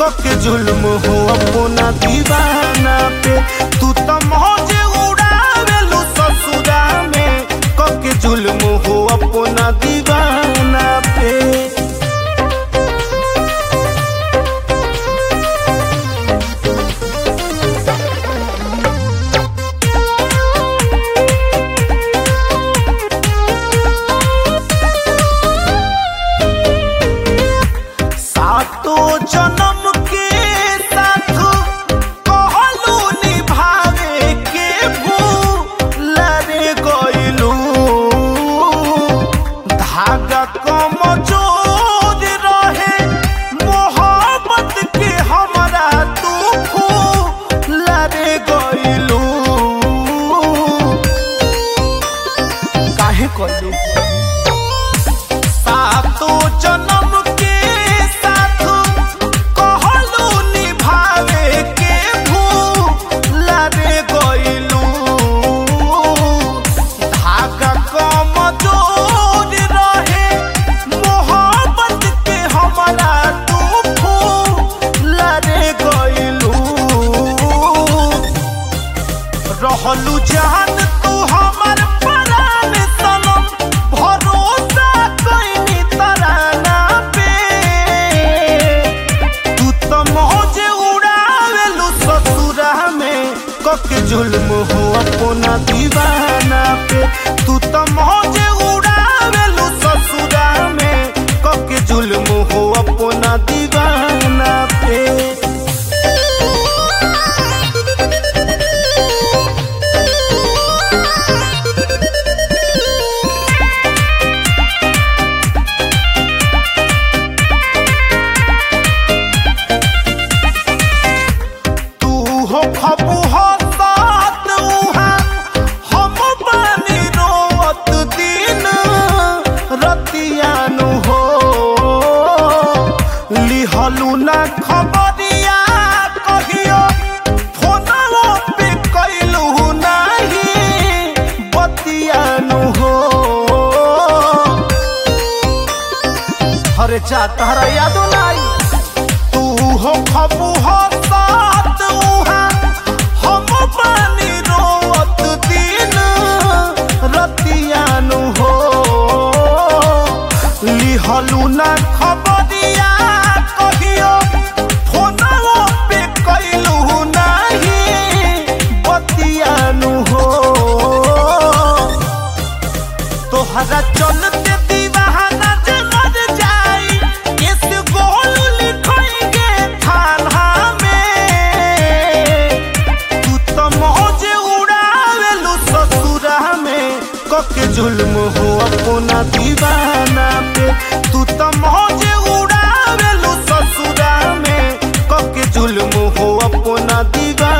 कके जुल्म हो अपना दीवाना पे तू तो मौज उड़ावेलू ससुरा में कके जुल्म हो अपना दीवाना पे सातो जन्म के साथ कहलू निभावे के भूल रे गइलू धागा कमजोर रहे मोहब्बत के हमरा तू फूल रे गइलू काहे कइलू सातो जन्म के साथ कहलू निभावे के भूल रे गइलू धागा कमजोर रहे मोहब्बत के हमरा तू फूल रे गइलू रहलू जान तू हमर परान सनम भरोसा कइनी तराना पे तू तो मौज उड़ावेलू ससुरा में कके जुल्म हो अपना दीवाना पे तू तो मौज उड़ावेलू ससुरा में कके जुल्म हो अपना दीवाना पे तू हो खबू हो साथ उहा हम बानी रोवत दिन रतियानु हो लिहलू ना खबरिया कहियो फोनवो पे कैलू नाही बतियानु हो अरे चा तहरा यादो नाही तू हो खबू हो साथ उहा हम पानी रोवत दिन रतियानु हो लिहलू ना खबरिया कहियो फोनवो पे कैलू नाही बतियानु हो तोहरा चलते दीवाना जे मर जाई इस गोल लिखेंगे थाना में तू तो मौज उड़ावेलू ससुरा में कके जुल्म हो अपना दीवाना पे तू तो मौज उड़ावेलू ससुरा में कके जुल्म हो अपना दीवाना